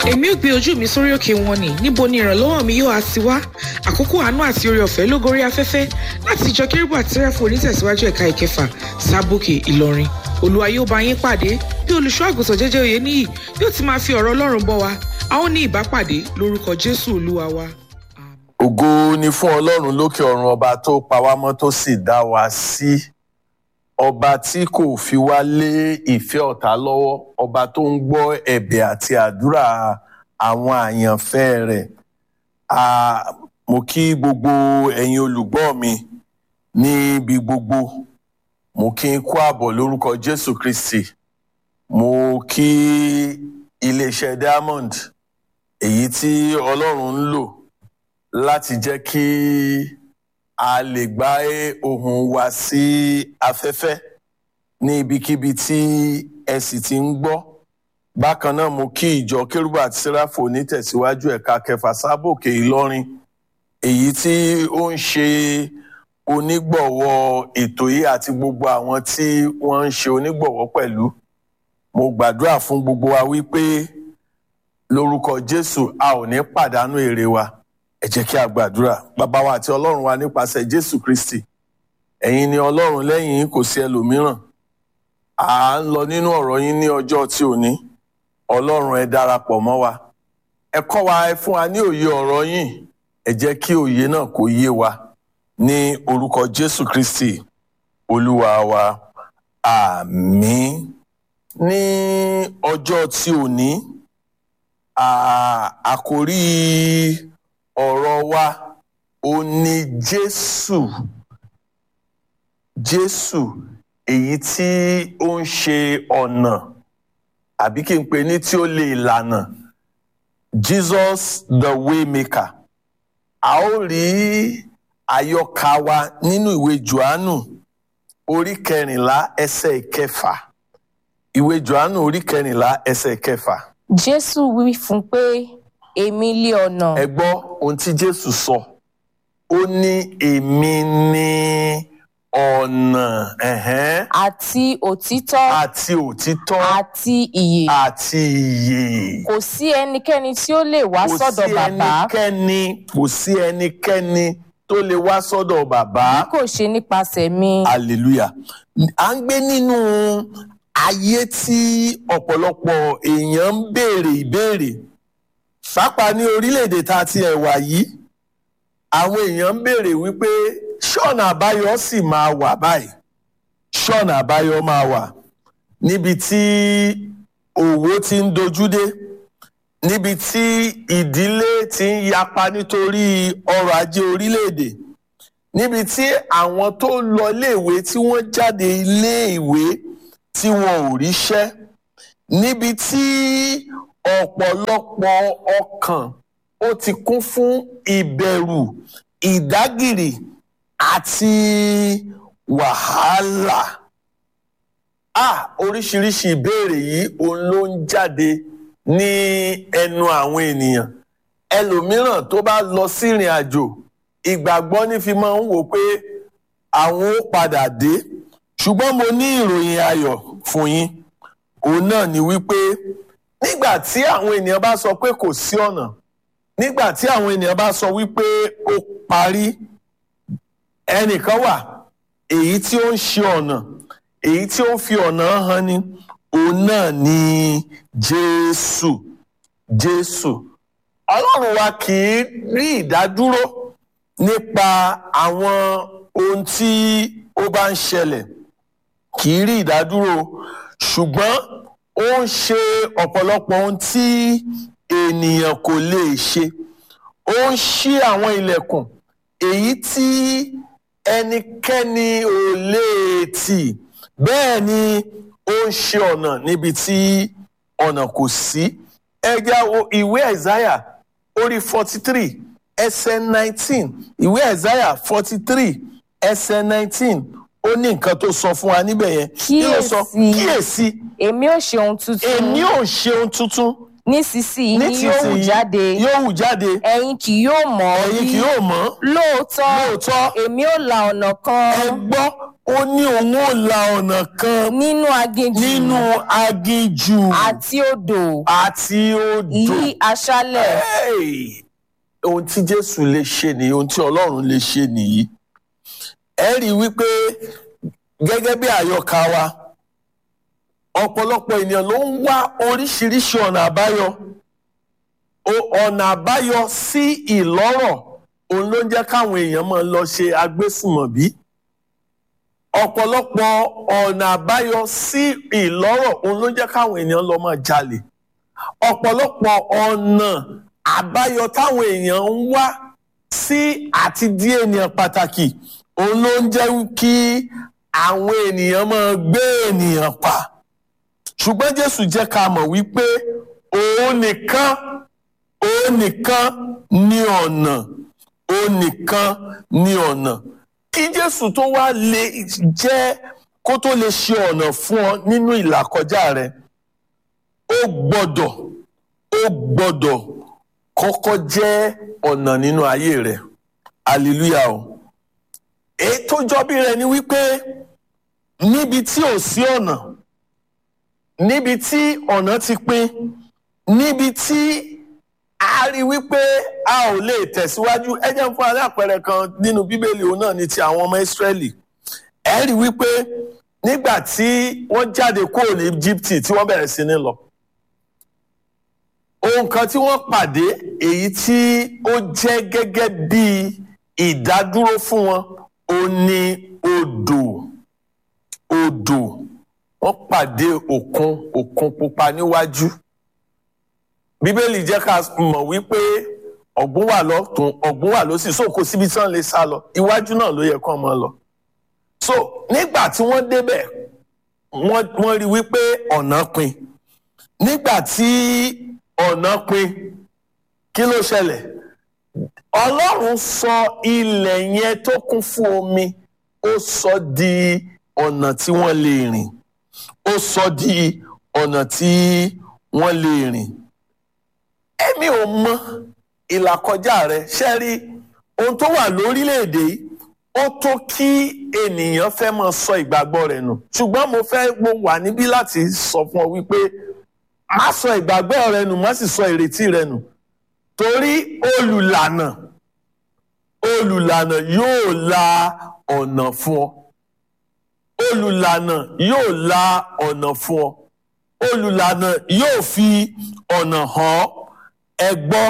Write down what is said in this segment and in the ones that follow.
èmi ò gbé ojú mi sórí òkè wọn ni níbo ni ìrànlọ́wọ́ mi yóò á ti wá àkókò àánú àti oore ọ̀fẹ́ ló gorí afẹ́fẹ́ láti ìjọ kérúbù àti sẹ́ráfù onítẹ̀síwájú ẹ̀ka ìkẹfà sábòkè ìlọrin olúwa yóò bá yín pàdé bí olùṣọ́ àgùntàn jẹ́jẹ́ òye níyì yóò ti máa fi ọ̀rọ̀ ọlọ́run bọ́ wa a ó ní ìbápàdé lórúkọ jésù olúwa wa. ògo ni fún ọlọ́run lókè ọ̀run ọba tó pa wá mọ́ tó sì dá wa sí ọba tí kò fi wá lé ìfẹ́ ọ̀tá lọ́wọ́ ọba tó ń gbọ́ ẹ̀bẹ̀ àti àdúrà àwọn àyànfẹ́ rẹ̀ a mo kí gbogbo ẹ̀yin olùgbọ́ mi níbi gbogbo mo kí n kú àbọ̀ lórúkọ jésù kristi mo kí iléeṣẹ́ diamond èyí tí ọlọ́run ń lò láti jẹ́ kí a lè gbá ohùn wa sí afẹ́fẹ́ ní ibikíbi tí ẹ sì ti ń gbọ́ bákan náà mo kí ìjọ kérúbù àti sẹ́ráfò onítẹ̀síwájú ẹ̀ka kẹfà sábòkè ìlọrin èyí tí ó ń ṣe onígbọ̀wọ́ ètò yìí àti gbogbo àwọn tí wọ́n ń ṣe onígbọ̀wọ́ pẹ̀lú mo gbàdúrà fún gbogbo wa wípé lórúkọ jésù a ò ní pàdánù èrè wa ẹ jẹ́ kí a gbàdúrà bàbá wa àti ọlọ́run wa nípasẹ̀ jésù kristi ẹ̀yin ni ọlọ́run lẹ́yìn yín kò sí ẹlòmíràn à ń lọ nínú ọ̀rọ̀ yín ní ọjọ́ tí ò ní ọlọ́run ẹ darapọ̀ mọ́ wa ẹ kọ́ wa ẹ fún wa ní òye ọ̀rọ̀ yín ẹ jẹ́ kí òye náà kó yé wa ní orúkọ jésù kristi olúwa wa àmín ní ọjọ́ tí ò ní àkórí ọ̀rọ̀ wa ó ní jésù jésù èyí tí ó ń ṣe ọ̀nà àbí kí n pè ní tí ó lè lànà jesus the way maker a ó rí àyọkà wa nínú ìwé johannu orí kẹrìnlá ẹsẹ̀ ìkẹfà ìwé johannu orí kẹrìnlá ẹsẹ̀ ìkẹfà. jésù wí fún pé èmi lé ọ̀nà. ẹ gbọ́ ohun tí jésù sọ ó ní èmi ní ọ̀nà ẹ̀hẹ́n, àti òtítọ́ àti òtítọ́ àti ìyè. àti ìyè. kò sí ẹnikẹ́ni tí ó lè wá kò sọ́dọ̀ sí bàbá ẹnikẹ́ni kò sí ẹnikẹ́ni tó lè wá sọ́dọ̀ bàbá. bí kò ṣe nípasẹ̀ mi. hallelujah à ń gbé nínú ayé tí ọ̀pọ̀lọpọ̀ èèyàn ń béèrè ìbéèrè pàápàá ní orílẹ̀-èdè tá a ti ẹ̀ wà yìí àwọn èèyàn ń béèrè wípé ṣọ́ọ̀nà àbáyọ sì máa wà báyìí ṣọ́ọ̀nà àbáyọ máa wà níbi tí òwò ti ń dojú dé níbi tí ìdílé ti ń yapa nítorí ọrọ̀ ajé orílẹ̀-èdè níbi tí àwọn tó lọ iléèwé tí wọ́n jáde iléèwé tí wọn ò ríṣẹ́ níbi tí ọ̀pọ̀lọpọ̀ ọkàn ó ti kún fún ìbẹ̀rù ìdágìrì àti wàhálà ah oríṣiríṣi ìbéèrè yìí òun ló ń jáde ní ẹnu àwọn ènìyàn ẹlòmíràn tó bá lọ sí ìrìn àjò ìgbàgbọ́ ní fi máa ń wò pé àwọn ó padà dé ṣùgbọ́n mo ní ìròyìn ayọ̀ fún yín òun náà ni wípé nígbà tí àwọn ènìyàn bá sọ pé kò sí ọ̀nà nígbà tí àwọn ènìyàn bá sọ wípé ó parí ẹnìkan wà èyí tí ó ń ṣe ọ̀nà èyí tí ó ń fi ọ̀nà hàn ni òun náà ni jésù jésù ọlọ́run wa kì í rí ìdádúró nípa àwọn ohun tí ó bá ń ṣẹlẹ̀ kì í rí ìdádúró ṣùgbọ́n ó ń ṣe ọ̀pọ̀lọpọ̀ ohun tí ènìyàn kò lè ṣe ó ń ṣí àwọn ilẹ̀kùn èyí tí ẹnikẹ́ni ò lè tì bẹ́ẹ̀ ni ó ń ṣe ọ̀nà níbi tí ọ̀nà kò sí ẹ já wo ìwé ẹ̀sáyà orí forty three ẹsẹ̀ nineteen ìwé ẹ̀sáyà forty three ẹsẹ̀ nineteen ó ní nǹkan tó sọ fún wa níbẹ̀ yẹn kí ló sọ Kíyèsí. kíyèsí èmi ò ṣe ohun tuntun. èmi ò ṣe ohun tuntun nísinsìnyí ni yóò hù nísinsìnyí jáde yóò hù jáde ẹ̀yin kì yóò mọ̀ ọ́ ẹ̀yin rí kì yóò mọ̀ lóòótọ́ lóòótọ́ èmi ò la ọ̀nà kan ẹ gbọ́ ó ní òun ò la ọ̀nà kan nínú aginjù nínú aginjù àti odò àti odò. ní aṣálẹ̀ Hey! ohun tí jésù lè ṣe nìyí ohun tí ọlọ́run lè ṣe nìyí ẹ rí i wípé gẹ́gẹ́ bí àyọkà wa ọ̀pọ̀lọpọ̀ ènìyàn ló ń wá oríṣiríṣi ọ̀nà àbáyọ O- ọ̀nà àbáyọ sí ìlọ́rọ̀ òun ló ń jẹ́ káwọn èèyàn máa lọ ṣe agbésùmọ̀bí ọ̀pọ̀lọpọ̀ ọ̀nà àbáyọ sí ìlọ́rọ̀ òun ló ń jẹ́ káwọn èèyàn lọ máa jalè ọ̀pọ̀lọpọ̀ ọ̀nà àbáyọ táwọn èèyàn ń wá sí àti di ènìyàn pàtàkì òun ló ń jẹ́ kí àwọn ènìyàn máa gbé ènìyàn pa ṣùgbọ́n Jésù jẹ́ ká mọ̀ wípé òun nìkan òun nìkan ní ọ̀nà òun nìkan ní ọ̀nà kí Jésù tó wá lè jẹ́ kó tó lè ṣe ọ̀nà fún ọ nínú ìlàkọjá rẹ ó gbọ́dọ̀ ó gbọ́dọ̀ kọ́kọ́ jẹ́ ọ̀nà nínú ayé rẹ̀ hallelujah o èyí tó jọbí rẹ̀ ni wípé níbi tí ò sí ọ̀nà níbi tí ọ̀nà ti pín níbi tí a rí wípé a ò lè tẹ̀síwájú ẹ jẹ́ n fún alápẹ̀rẹ̀ kan nínú bíbélì òun náà ni ti àwọn ọmọ ìsírẹ́lì ẹ rí wípé nígbà tí wọ́n jáde kúrò ní Íjíbítì tí wọ́n bẹ̀rẹ̀ sí ní lọ ohun kan tí wọ́n pàdé èyí tí ó jẹ́ gẹ́gẹ́ bí ìdádúró fún wọn ó ní odò odò wọ́n pàdé òkun òkun pupa níwájú bíbélì jẹ́ ká mọ̀ wípé ọ̀gbun wà lọ́tún ọ̀gbun wà lósì so kò síbi tí wọ́n lè sá lọ iwájú náà ló yẹ kó máa lọ so nígbà tí wọ́n débẹ̀ wọ́n wọ́n rí wípé ọ̀nà pin nígbà tí ọ̀nà pin kí ló ṣẹlẹ̀ ọlọ́run sọ ilẹ̀ yẹn tó kún fún omi ó sọ di ọ̀nà tí wọ́n lè rìn ó sọ di ọ̀nà tí wọ́n lè rìn èmi ò mọ ìlàkọjá rẹ ṣe rí ohun tó wà lórílẹ̀‐èdè yìí ó tó kí ènìyàn fẹ́ máa sọ ìgbàgbọ́ rẹ̀ nù ṣùgbọ́n mo fẹ́ mo wà níbí láti sọ fún ọ wípé má sọ ìgbàgbọ́ rẹ nù má sì sọ ìrètí rẹ nù torí olùlànà olùlànà yóò la ọ̀nà fún ọ olùlànà yóò la ọ̀nà fún ọ olùlànà yóò fi ọ̀nà hàn ọ́ ẹ gbọ́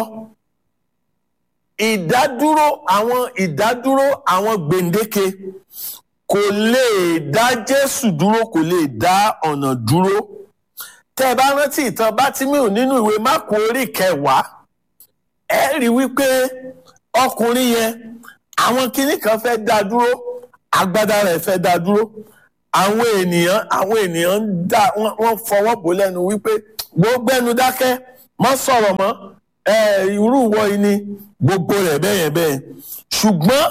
ìdádúró àwọn ìdádúró àwọn gbèǹdéke kò lè dá Jésù dúró kò lè dá ọ̀nà dúró tẹ́ ẹ bá rántí ìtàn Bátímíù nínú ìwé Máàkù orí kẹwàá ẹ rí wípé ọkùnrin yẹn àwọn kinní kan fẹ́ dá dúró agbádá rẹ̀ fẹ́ dá dúró àwọn ènìyàn àwọn ènìyàn ń dá wọ́n fọwọ́ bò lẹ́nu wípé gbogbo ẹnu dákẹ́ má sọ̀rọ̀ mọ́ ẹ irú ìwọ yìí ni gbogbo rẹ̀ bẹ́yẹn bẹ́yẹn ṣùgbọ́n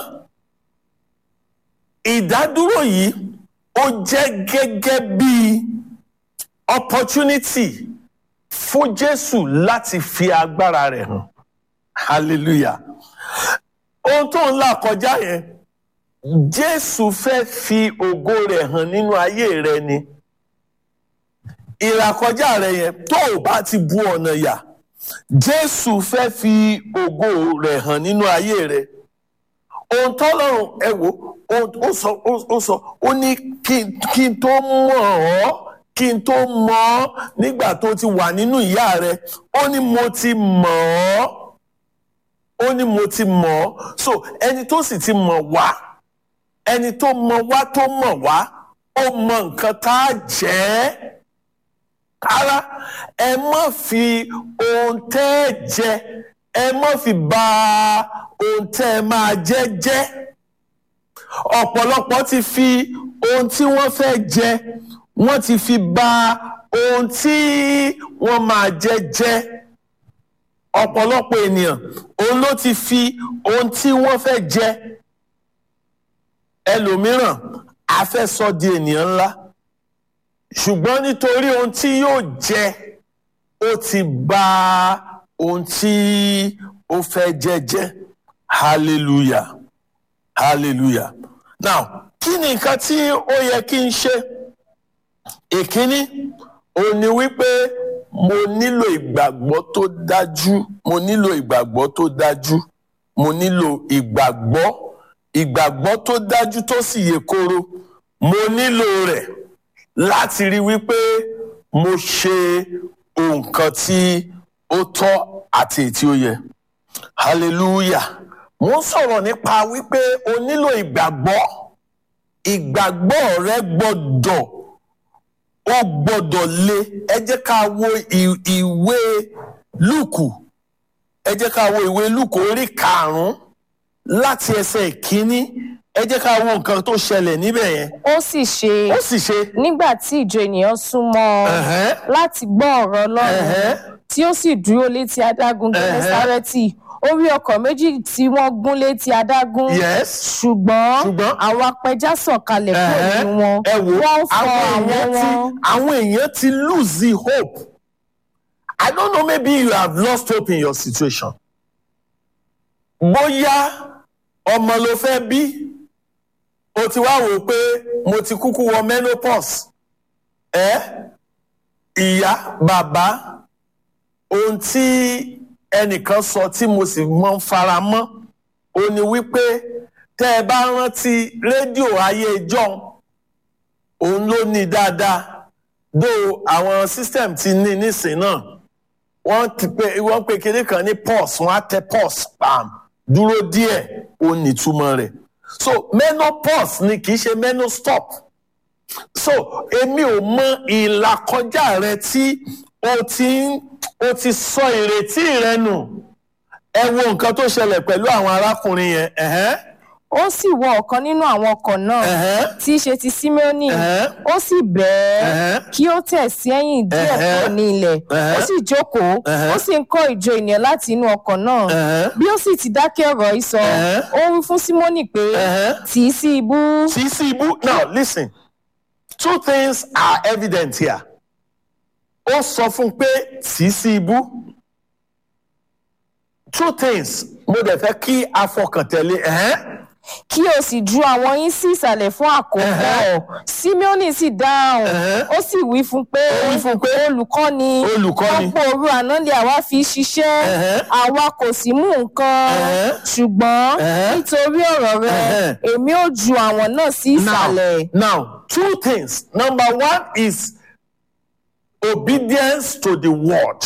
ìdádúró yìí ó jẹ́ gẹ́gẹ́ bíi opportunity fún Jésù láti fi agbára rẹ̀ hàn hallelujah ohun tó ń là kọjá yẹn Jésù fẹ́ fi ògo rẹ̀ hàn nínú ayé rẹ ni ìlàkọjá rẹ yẹn tó o bá ti bu ọ̀nà yà Jésù fẹ́ fi ògo rẹ̀ hàn nínú ayé rẹ ohun tọ́lọ́run ẹ wò ó sọ ó sọ ó ní kí n tó mọ̀ ọ́ kí n tó mọ̀ ọ́ nígbà tó ti wà nínú ìyá rẹ ó ní mo ti mọ̀ ọ́ ó ní mo ti mọ̀ ọ́ so ẹni tó sì ti mọ̀ wá ẹni tó mọ̀ wá tó mọ̀ wá ó mọ̀ nǹkan tá a jẹ́ ara ẹ má fi ohun tẹ́ ẹ jẹ ẹ má fi bà ohun tẹ́ ẹ máa jẹ jẹ́ ọ̀pọ̀lọpọ̀ ti fi ohun tí wọ́n fẹ́ jẹ wọ́n ti fi bà ohun tí wọ́n máa jẹ jẹ́ ọ̀pọ̀lọpọ̀ ènìyàn òun ló ti fi ohun tí wọ́n fẹ́ jẹ ẹlòmíràn a fẹ́ sọ di ènìyàn ńlá ṣùgbọ́n nítorí ohun tí yóò jẹ ó ti bà ohun tí ó fẹ́ jẹ́ jẹ́ hallelujah hallelujah now kí ni nǹkan tí ó yẹ kí n ṣe ìkíní òun ni wípé mo nílò ìgbàgbọ́ tó dájú mo nílò ìgbàgbọ́ tó dájú mo nílò ìgbàgbọ́ ìgbàgbọ́ tó dájú tó sì yè koro mo nílò rẹ̀ láti rí wípé mo ṣe nǹkan tí ó tọ́ àti èyí tí ó yẹ hallelujah mo ń sọ̀rọ̀ nípa wípé o nílò ìgbàgbọ́ ìgbàgbọ́ rẹ gbọ́dọ̀ ó gbọ́dọ̀ le ẹ jẹ́ ká wo ì- ìwé lùkù ẹ jẹ́ ká wo ìwé lùkù orí karùn-ún láti ẹsẹ̀ ìkíní ẹ jẹ́ ká wo nǹkan tó ṣẹlẹ̀ níbẹ̀ yẹn ó sì ṣe ó sì ṣe nígbà tí ìjọ ènìyàn súnmọ́ ọ ẹ̀hẹ́n, láti gbọ́ ọ̀rọ̀ ọlọ́run ẹ̀hẹ́n, tí ó sì dúró létí adágún Ẹ̀hẹ́. gẹ́nẹ́sárẹ́tì ó rí ọkọ̀ méjì tí wọ́n gún létí adágún yes ṣùgbọ́n Ṣùgbọ́n? àwọn apẹja sọ̀kalẹ̀ kúrò ẹ̀hẹ́n, nínú wọn ẹ wò wọ́n fọ àwọn àwọn èèyàn ti wọn. àwọn èèyàn ti lose the hope I don't know maybe you have lost hope in your situation bóyá ọmọ ló fẹ́ bí o ti wá wò ó pé mo ti kúkú wọ menopause ẹ ìyá bàbá ohun tí ẹnìkan sọ tí mo sì mọ ń fara mọ́ ó ní wípé tẹ́ ẹ bá rántí rédíò ayé john òun ló ní dáadáa dó àwọn system ti ní nísìn náà wọ́n ti pé wọ́n pe kinní kan ní pause wọ́n á tẹ pause pam dúró díẹ̀ ó ní ìtumọ̀ rẹ̀ so menopause ni kì í ṣe menostop so èmi ò mọ ìlàkọjá rẹ tí o ti ń o ti sọ ìrètí rẹ nù ẹ wo nǹkan tó ṣẹlẹ̀ pẹ̀lú àwọn arákùnrin yẹn ẹ̀hẹ́n, ó sì wọ ọ̀kan nínú àwọn ọkọ̀ náà ẹ̀hẹ́n, tí í ṣe ti síméónì ẹ̀hẹ́n, ó sì bẹ̀ ẹ́ ẹ̀hẹ́n. kí ó tẹ̀ sí ẹ̀yìn díẹ̀ Ẹ̀hẹ́. kúrò ní ilẹ̀ ó Ẹ̀hẹ́. sì jókòó Ẹ̀hẹ́. ó sì ń kọ́ ìjọ ènìyàn láti inú ọkọ̀ náà ẹ̀hẹ́n, bí ó sì ti dákẹ́ ọ̀rọ̀ yìí sọ Ẹ̀hẹ́. ó wí fún símónì pé ẹ̀hẹ́n. tì í sí ibú tí sí ibú now listen two things are evident here ó sọ fún un pé tí sí ibú two things mo dẹ̀ fẹ́ kí a fọkàn tẹ̀lé ẹ̀hẹ́n. kí o sì ju àwọn yín sí ìsàlẹ̀ fún àkókò Ẹ̀hẹ́. símónì sì dáhùn Ẹ̀hẹ́. ó sì wí fún pé Ó wí fún pé, olùkọ́ni Olùkọ́ni. ọ̀pọ̀ òru àná ni àwa fi ṣiṣẹ́ Ẹ̀hẹ́. àwa kò sì mú nǹkan Ẹ̀hẹ́. ṣùgbọ́n Ẹ̀hẹ́. nítorí ọ̀rọ̀ rẹ Ẹ̀hẹ́. èmi ò ju àwọn náà sí ìsàlẹ̀. Now, now, two things. Number one is obedience to the word.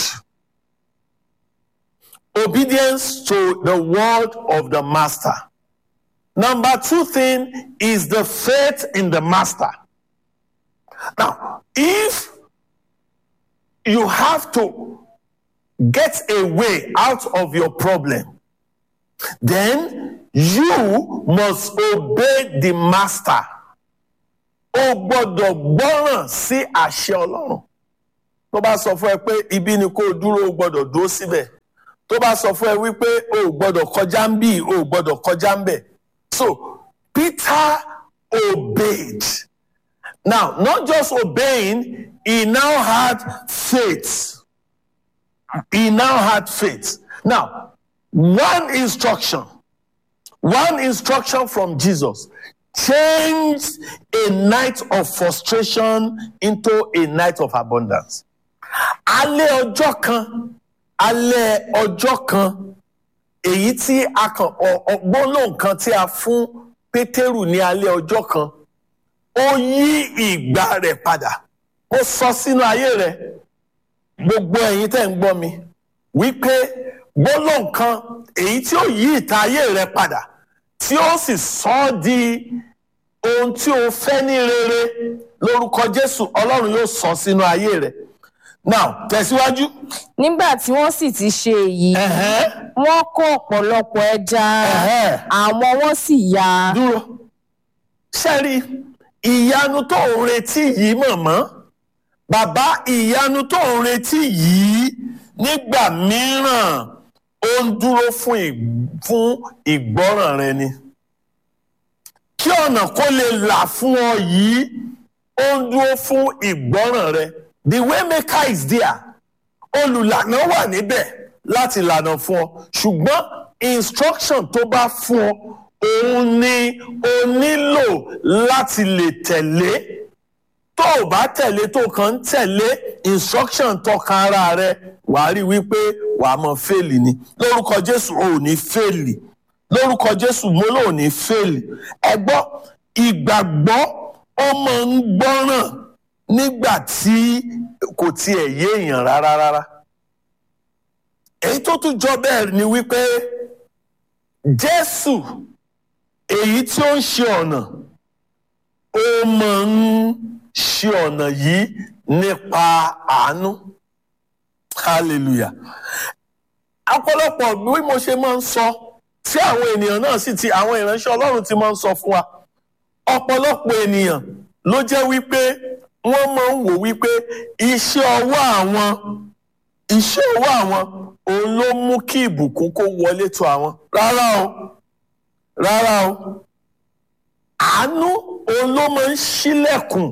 Obedience to the word of the master. Number two thing is the faith in the master. Now, if you have to get a way out of your problem, then you must obey the master. O gbọ́dọ̀ gbọ́ràn sí àṣẹ Ọlọ́run. Tó bá sọ fún ẹ pé ibi ni kó o dúró o gbọ́dọ̀ dúró síbẹ̀. Tó bá sọ fún ẹ wípé o ò gbọ́dọ̀ kọjá ń bì o ò gbọ́dọ̀ kọjá ń bẹ̀. So Peter obeyed. Now, not just obeying, he now had faith. He now had faith. Now, one instruction, one instruction from Jesus changed a night of frustration into a night of abundance. Alẹ́ ọjọ́ kan, alẹ́ ọjọ́ kan, èyí tí a kàn ọgbọ́n lóhùn kan tí a fún Pétérù ní alẹ́ ọjọ́ kan, ó yí ìgbà rẹ̀ padà. Ó sọ sínú ayé rẹ̀ gbogbo ẹ̀yin tẹ́ ń gbọ́ mi wípé gbólóhùn kan èyí tí ó yí ìta ayé rẹ padà tí ó sì sọ ọ́ di ohun tí o fẹ́ ní rere lórúkọ Jésù Ọlọ́run yóò sọ sínú ayé rẹ now tẹ̀síwájú. nígbà tí wọ́n sì ti ṣe èyí Ẹ̀hẹ́n, wọ́n kó ọ̀pọ̀lọpọ̀ ẹja ẹ̀hẹ́n. àwọn wọn sì ya dúró sẹ́rí ìyanu tó ń retí yìí mọ̀mọ́ bàbá ìyanu tó ń retí yìí nígbà mìíràn ó ń dúró fún ì- fún ìgbọ́ràn rẹ ni kí ọ̀nà kó lè là fún ọ yìí ó ń dúró fún ìgbọ́ràn rẹ the way maker is there olùlànà wà níbẹ̀ láti lànà fún ọ ṣùgbọ́n instruction tó bá fún ọ òun ni o nílò láti lè tẹ̀lé tó o bá tẹ̀lé tó kàn ń tẹ̀lé instruction tọkàn ara rẹ wàá rí wípé wàá mọ fèèlì ni lórúkọ jésù ò ní fèèlì lórúkọ jésù mo lò ní fèèlì ẹ gbọ́ ìgbàgbọ́ ó máa ń gbọ́ràn nígbà tí kò tiẹ̀ yé èèyàn rárá rárá èyí tó tún jọ bẹ́ẹ̀ ni wípé jésù èyí tí ó ń ṣe ọ̀nà ó máa ń ṣe ọ̀nà yìí nípa àánú hallelujah ọ̀pọ̀lọpọ̀ bí mo ṣe máa ń sọ tí àwọn ènìyàn náà sì ti àwọn ìránṣẹ́ ọlọ́run ti máa ń sọ fún wa ọ̀pọ̀lọpọ̀ ènìyàn ló jẹ́ wípé wọ́n máa ń wò wípé iṣẹ́ ọwọ́ àwọn iṣẹ́ ọwọ́ àwọn òun ló mú kí ìbùkún kó wọlé tó àwọn rárá o rárá o àánú òun ló máa ń ṣílẹ̀kùn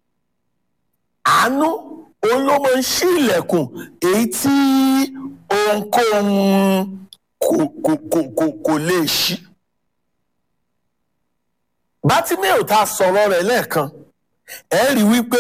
àánú òun ló máa ń ṣí ilẹ̀kùn èyí tí ohunkóhun kò kò kò kò kò lè ṣí. bátímẹ́ò tá a sọ̀rọ̀ rẹ̀ lẹ́ẹ̀kan ẹ rí wípé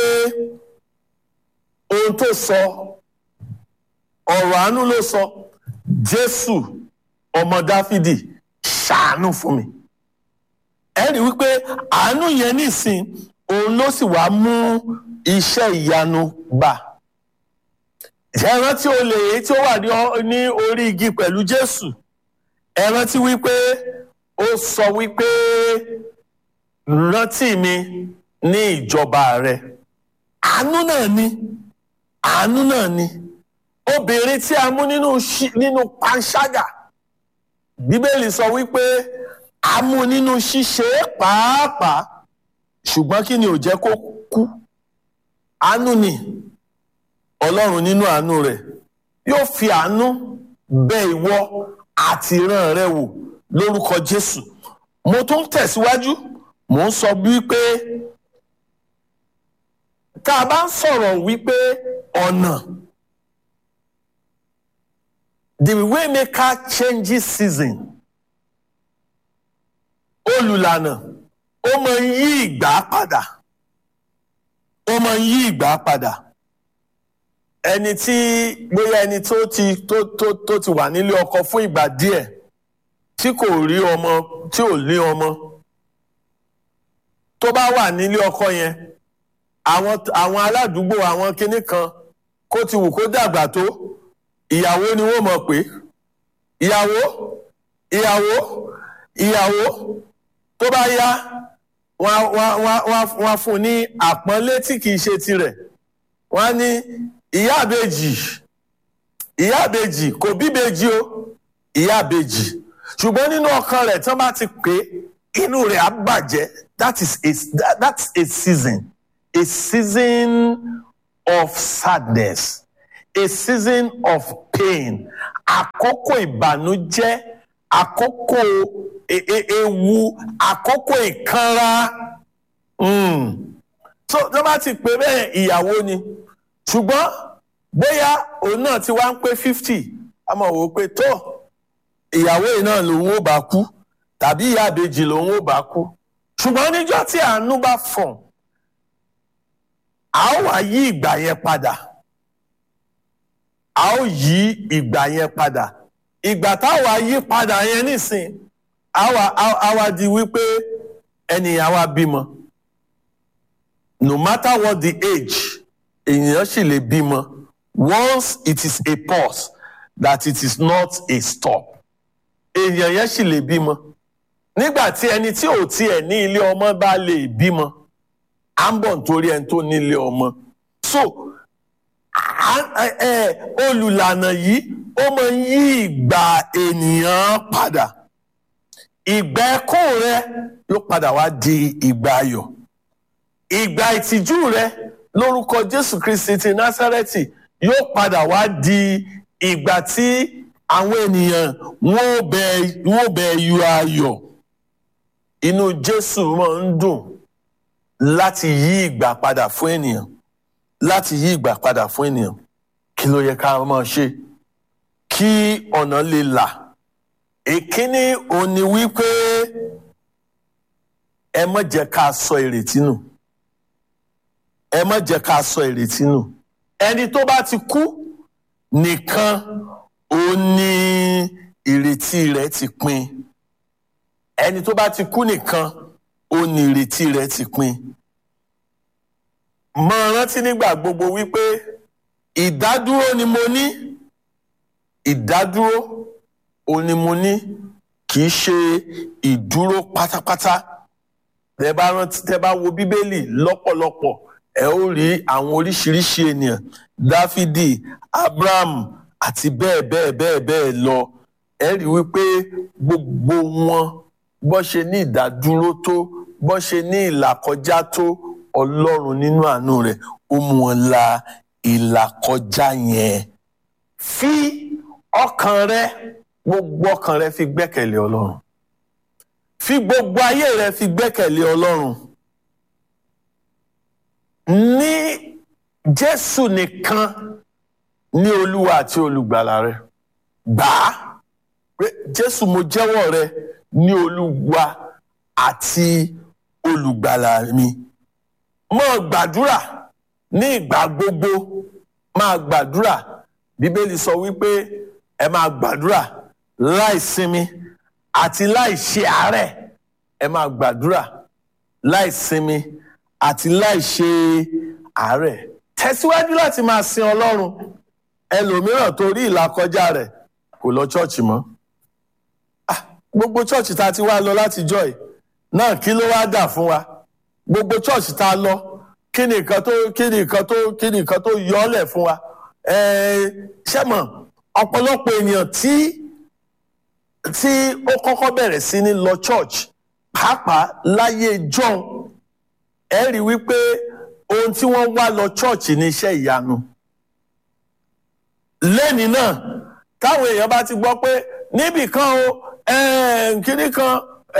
ohun tó sọ ọ̀rọ̀ àánú ló sọ jésù ọmọ dáfídì ṣàánú fún mi ẹ rí wípé àánú yẹn nísìn òun ló sì wá mú iṣẹ́ ìyanu gbà ẹ rántí olè èyí tí ó wà ní orí igi pẹ̀lú jésù ẹ rántí wípé ó sọ wípé rántí mi ní ìjọba rẹ àánú náà ni àánú náà ni obìnrin tí a mú nínú nínú panṣágà bíbélì sọ wípé a mú nínú ṣíṣe pàápàá ṣùgbọ́n kí ni ò jẹ́ kó kú àánú ni ọlọ́run nínú àánú rẹ̀ yóò fi àánú bẹ ìwọ àti ìran rẹ wò lórúkọ jésù mo tún tẹ̀síwájú mo ń sọ wípé tá a bá ń sọ̀rọ̀ wípé ọ̀nà the waymaker changes season olùlànà ó máa ń yí ìgbà padà ó máa ń yí ìgbà padà ẹni tí bóyá ẹni tó ti tó tó tó ti wà nílé ọkọ fún ìgbà díẹ̀ tí kò rí ọmọ tí ò ní ọmọ tó bá wà nílé ọkọ yẹn àwọn àwọn aládùúgbò àwọn kinní kan kó ti wù kó dàgbà tó ìyàwó ni wọ́n mọ̀ pé ìyàwó ìyàwó ìyàwó tó bá yá wọ́n wọ́n wọ́n wọ́n fún ní àpọ́nlé tí kìí ṣe tirẹ̀ wọ́n ní ìyá àbèjì ìyá àbèjì kò bíbèjì o ìyá àbèjì ṣùgbọ́n nínú ọkàn rẹ̀ tí wọ́n bá ti pè é inú rẹ̀ á bàjẹ́ that is a that, that's a season a season of sadness a season of pain àkókò ìbànújẹ́ àkókò ewu àkókò ìkanra so tí wọ́n bá ti pè bẹ́ẹ̀ ìyàwó ni ṣùgbọ́n bóyá òun náà ti wá ń pé fifty a mọ̀ wò pé tó ìyàwó yìí náà lòun ò bá kú tàbí ìyá àbèjì lòun ò bá kú ṣùgbọ́n níjọ́ tí àánú bá fọ̀n a ó wá yí ìgbà yẹn padà a ó yí ìgbà yẹn padà ìgbà táwa yí padà yẹn nísìn àwa àwa di wípé ẹnìyàn wa bímọ no matter what the age ènìyàn sì lè bímọ once it is a pause that it is not a stop èèyàn yẹn sì lè bímọ nígbà tí ẹni tí ò tiẹ̀ ní ilé ọmọ bá lè bímọ à ń bọ̀ nítorí ẹni tó ní ilé ọmọ so olùlànà yìí ó máa ń yí ìgbà ènìyàn padà ìgbà ẹkún rẹ ló padà wá di ìgbà ayọ̀ ìgbà ìtìjú rẹ lórúkọ jésù kristi ti násárẹ́tì yóò padà wá di ìgbà tí àwọn ènìyàn wọn ò bẹ wọn ò bẹ yọ ayọ̀ inú jésù máa ń dùn láti yí ìgbà padà fún ènìyàn láti yí ìgbà padà fún ènìyàn kí ló yẹ ká máa ṣe kí ọ̀nà lè là èkíní òun ni wípé ẹ má jẹ́ ká sọ ìrètí nù ẹ má jẹ́ ká sọ ìrètí nù ẹni tó bá ti kú nìkan òun ni ìrètí rẹ̀ ti pin ẹni tó bá ti kú nìkan òun ni ìrètí rẹ̀ ti pin mọ rántí nígbà gbogbo wípé ìdádúró ni mo ní ìdádúró òun ni mo ní kì í ṣe ìdúró pátápátá tẹ bá rántí tẹ bá wo bíbélì lọ́pọ̀lọpọ̀ ẹ ó rí àwọn oríṣiríṣi ènìyàn dáfídì abraham àti bẹ́ẹ̀ bẹ́ẹ̀ bẹ́ẹ̀ bẹ́ẹ̀ lọ ẹ rí wípé gbogbo wọn bó ṣe ní ìdádúró tó bó ṣe ní ìlàkọjá tó ọlọ́run nínú àánú rẹ̀ ó mú wọn la ìlàkọjá yẹn fi ọkàn rẹ gbogbo ọkàn rẹ fi gbẹ́kẹ̀lé ọlọ́run fi gbogbo ayé rẹ fi gbẹ́kẹ̀lé ọlọ́run ní jésù nìkan ní olúwa àti olùgbàlà rẹ gbà á pé jésù mo jẹ́wọ́ rẹ ní olúwa àti olùgbàlà mi máa gbàdúrà ní ìgbà gbogbo máa gbàdúrà bíbélì sọ wípé ẹ máa gbàdúrà láì sinmi àti láì ṣe àárẹ̀ ẹ máa gbàdúrà láì sinmi àti láì ṣe àárẹ̀ tẹ̀síwájú láti máa sin ọlọ́run ẹlòmíràn torí ìlàkọjá rẹ̀ kò lọ ṣọ́ọ̀ṣì mọ́ Ah, gbogbo ṣọ́ọ̀ṣì tá a ti wá lọ látijọ́ yìí náà kí ló wá dà fún wa gbogbo ṣọ́ọ̀ṣì tá a lọ kí ni nǹkan tó kí ni nǹkan tó kí ni nǹkan tó yọ ọ́ lẹ̀ fún wa ṣé mọ̀ ọ̀pọ̀lọpọ̀ ènìyàn tí tí ó kọ́kọ́ bẹ̀rẹ̀ sí ní lọ church pàápàá láyé john ẹ rí wípé ohun tí wọ́n wá lọ church ní iṣẹ́ ìyanu lẹ́ni náà táwọn èèyàn bá ti gbọ́ pé níbì kan o kíní kan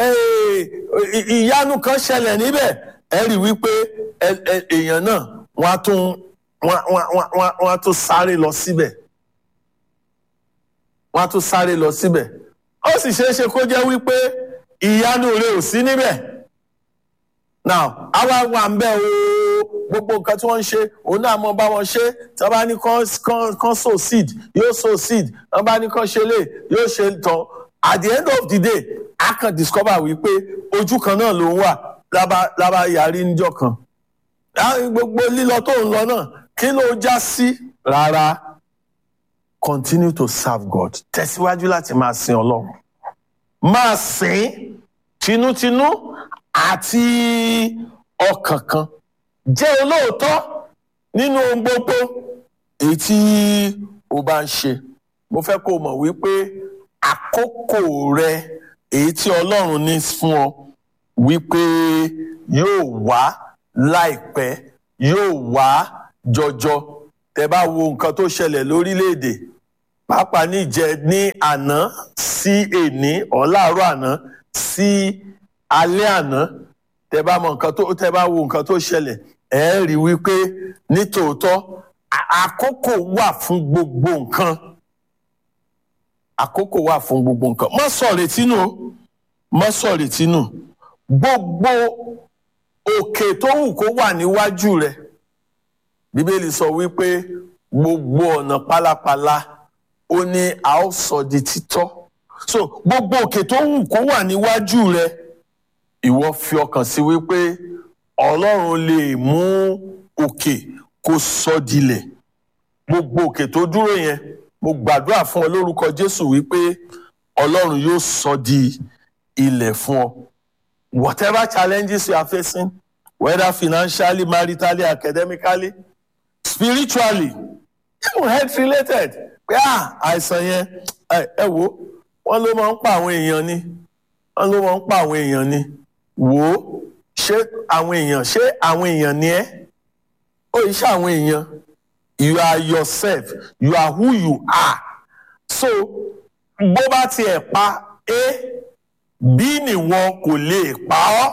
ìyanu kan ṣẹlẹ̀ níbẹ̀ ẹ rí wípé èèyàn náà wọ́n á tún wọ́n á tún sáré lọ síbẹ̀ wọ́n á tún sáré lọ síbẹ̀ ó sì ṣeé ṣe kó jẹ́ wípé ìyanu rẹ̀ ò sí níbẹ̀ now àwa wà ń bẹ̀ o gbogbo nǹkan tí wọ́n ń ṣe òun náà mọ bá wọn ṣe tí wọ́n bá ní kán sow seed yóò sow seed tí wọ́n bá ní kán ṣe lè yóò ṣe tán at the end of the day a kàn discover wípé ojú kan náà ló ń wà lábá yarí níjọ́ kan gbogbo lílọ tó ń lọ náà kí ló já sí rárá continue to serve God tẹ̀síwájú láti máa sin Ọlọ́run máa sìn tinútinú àti ọkàn kan jẹ́ olóòótọ́ nínú ohun gbogbo èyí tí o bá ń ṣe mo fẹ́ kó o mọ̀ wípé àkókò rẹ èyí tí Ọlọ́run ní fún ọ wípé yóò wá láìpẹ́ yóò wá jọjọ tẹ́ bá wo nǹkan tó ṣẹlẹ̀ lórílẹ̀‐èdè pàápàá níjẹ ní àná sí èní ọ̀làárọ̀ àná sí alẹ́ àná tẹ́ bá mọ nǹkan tó tẹ́ bá wo nǹkan tó ṣẹlẹ̀ ẹ rí wípé nítòótọ́ àkókò wà fún gbogbo nǹkan àkókò wà fún gbogbo nǹkan má sọ retí nù má sọ retí nù gbogbo òkè tó wù kó wà níwájú rẹ bíbélì sọ wípé gbogbo ọ̀nà pálapàla ó ní a ó sọ di títọ́ so gbogbo òkè tó wù kó wà níwájú rẹ ìwọ fi ọkàn sí wípé ọlọ́run lè mú òkè kó sọ dilẹ̀ gbogbo òkè tó dúró yẹn mo gbàdúrà fún ọ lórúkọ jésù wípé ọlọ́run yóò sọ di ilẹ̀ fún ọ whatever challenges you are facing whether financially maritally academically spiritually even health related pé à àìsàn yẹn ẹ wo wọn ló máa ń pa àwọn èèyàn ni wọn ló máa ń pa àwọn èèyàn ni wò ó ṣé àwọn èèyàn ṣé àwọn èèyàn ni ẹ ó yìí ṣe àwọn èèyàn you are yourself you are who you are so bó bá tiẹ̀ pa a b nìwọ kò lè pa ọ́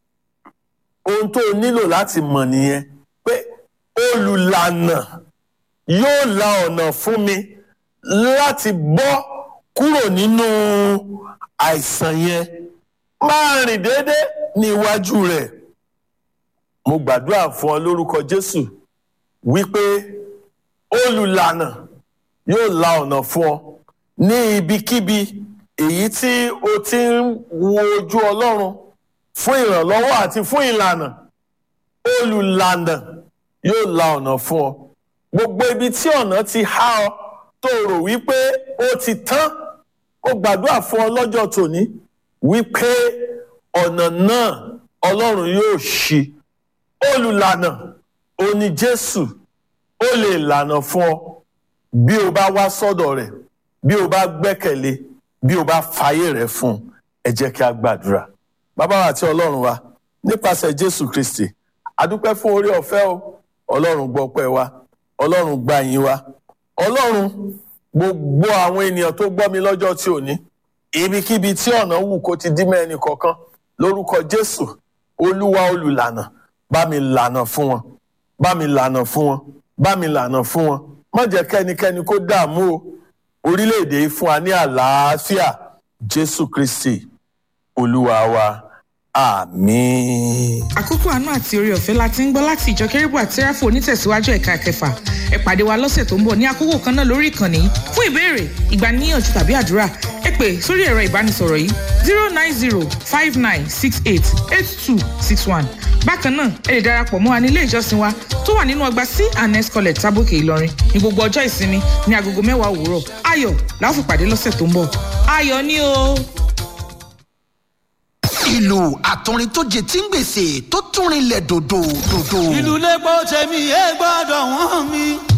ohun tó o nílò láti mọ̀ nìyẹn pé olùlànà yóò la ọ̀nà fún mi láti bọ́ kúrò nínú àìsàn yẹn máa rìn déédéé ní iwájú rẹ̀ mo gbàdúrà fún ọ lórúkọ jésù wípé olùlànà yóò la ọ̀nà fún ọ ní ibikíbi èyí tí o ti ń wo ojú ọlọ́run fún ìrànlọ́wọ́ àti fún ìlànà olùlànà yóò la ọ̀nà fún ọ gbogbo ibi tí ọ̀nà ti há ọ tó rò wípé ó ti tán ó gbàdúrà fún ọ lọ́jọ́ tòní wípé ọ̀nà náà ọlọ́run yóò ṣí olùlànà òní jésù ó lè lànà fún ọ bí o bá wá sọ́dọ̀ rẹ̀ bí o bá gbẹ́kẹ̀lé bí o bá fàyè rẹ̀ fún un ẹ jẹ́ kí a gbàdúrà bàbá wa àti ọlọ́run wa nípasẹ̀ jésù kristi adúpẹ́ fún orí ọ̀fẹ́ o ọlọ́run gbọ́pẹ́ wa ọlọ́run gba yín wa ọlọ́run gbogbo àwọn ènìyàn tó gbọ́ mi lọ́jọ́ tí ò ní ibikíbi tí ọ̀nà wù kó ti dí mẹ́ni kọ̀ọ̀kan lórúkọ jésù olúwa olùlànà bá mi lànà fún wọn bá mi lànà fún wọn bá mi lànà fún wọn má jẹ́ kẹ́nikẹ́ni kó dààmú o orílẹ̀-èdè yìí fún wa ní àlàáfíà jésù kristi olúwa wa àmín. àkókò àánú àti orí ọ̀fẹ́ la ti ń gbọ́ láti ìjọ kérébù àti sẹ́ráfù onítẹ̀síwájú ẹ̀ka kẹfà ẹ pàdé wa lọ́sẹ̀ tó ń bọ̀ ní àkókò kan náà lórí ìkànnì fún ìbéèrè ìgbaniníyànjú tàbí àdúrà ẹ pè sórí ẹ̀rọ ìbánisọ̀rọ̀ yìí zero nine zero five nine six eight eight two six one bákan náà ẹ lè darapọ̀ mọ́ wa ní ilé ìjọsìn wa tó wà nínú ọgbà c and s college tábòkè ìlọrin ní gbogbo ọjọ́ ìsinmi ní agogo mẹ́wàá òwúrọ̀ ayọ̀ la ó fi pàdé lọ́sẹ̀ tó ń bọ̀ ayọ̀ ni o. ìlú àtọrin tó jẹ tí ń gbèsè tó tún rinlẹ̀ dòdò dòdò. ìlú lẹ́gbọ́ tẹ̀mí ẹ gbọ́dọ̀ wọ́n mi.